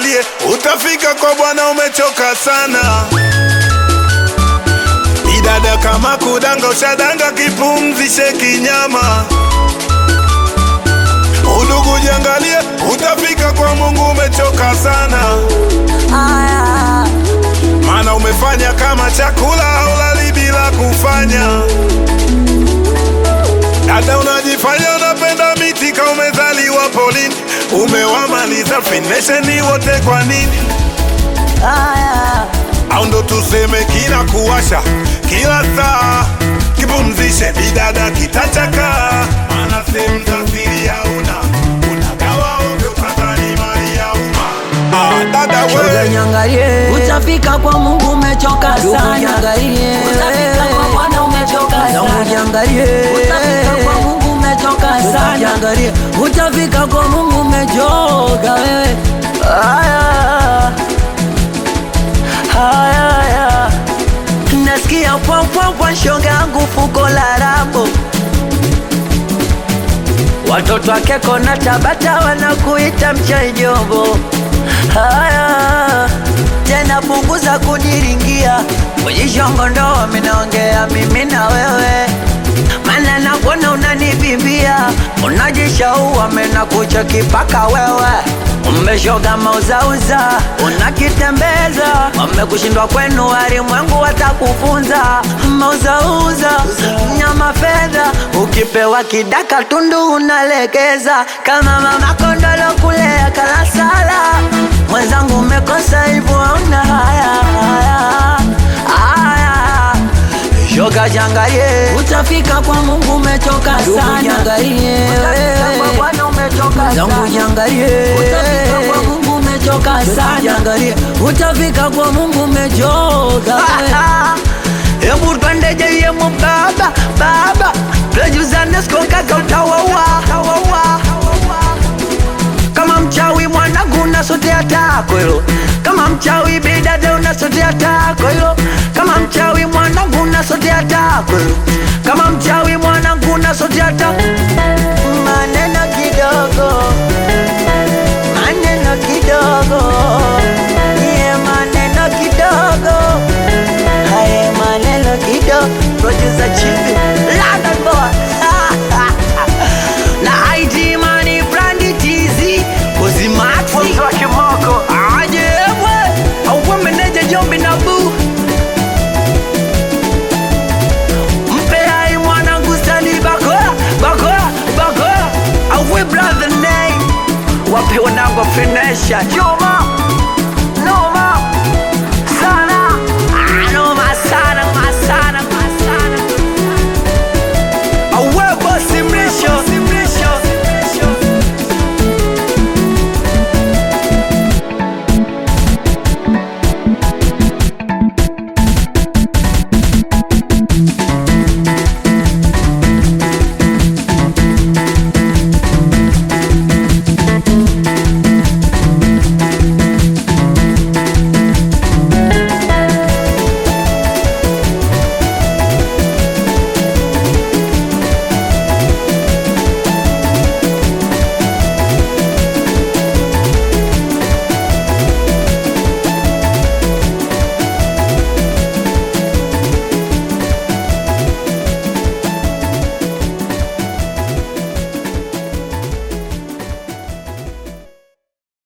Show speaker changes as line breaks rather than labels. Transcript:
jiangalie, utafika kwa Bwana umechoka sana. Idada kama kudanga, ushadanga, kipumzishe kinyama. Udugu jiangalie, utafika kwa Mungu umechoka sana,
Aya,
maana umefanya kama chakula haulali bila kufanya. Dada unajifanya unapenda miti ka umezaliwa polini, umewamaliza finesheni wote kwa nini?
aya,
au ndo tuseme kila kuwasha kila saa kipumzishe bidada kitachaka maana sehemu za siri hauna unagawa ovyo kadhani mali ya umma ah, dada
shoga
we
niangalie,
Utafika kwa Mungu umechoka
ndugu
sana.
niangalie,
Utafika kwa Bwana umechoka
zangu
sana.
niangalie,
Utafika kwa Mungu umechoka
Ndugu
sana.
niangalie, utafika kwa Mungu umechoka wewe. Aya, aya, aya. Nasikia pwampwampwa shoga yangu fuko la rambo Watoto wake kona Tabata wanakuita mchaijombo. Haya tena, punguza kuniringia kujishongo, ndo minaongea mimi na wewe, mana nakuona unanibimbia, unajishaua mena kucha kipaka wewe Umeshoga mauzauza unakitembeza, wamekushindwa kwenu, walimwengu watakufunza mauzauza nyama fedha, ukipewa kidaka tundu unalegeza, kama mama kondolo kulea kalasala. Mwenzangu umekosa hivyo, hauna haya haya haya, shoga jangalie,
Utafika kwa Mungu umechoka
ndugu
sana.
jangalie,
Utafika kwa Bwana umechoka
zangu
sana.
jangalie,
Utafika kwa Mungu umechoka sana.
Jangalie, utafika kwa Mungu umechoka Hebu twende jeyemo baba baba, twejuzane siku kaka utawawa kama mchawi mwanangu unasotea tako hilo, kama mchawi bidade unasotea tako hilo, kama mchawi mwanangu unasotea tako hilo, kama mchawi mwanangu unasotea tako maneno kidogo maneno kidogo ye maneno kidogo haye maneno kidogo producer chibi London boy na ID money brandi tizi kozi maxi wa kimoko aje we au meneja jombi na boo mpe hai mwanangu stani bakoya bakoya bakoya au we brother name wape wanangu finesha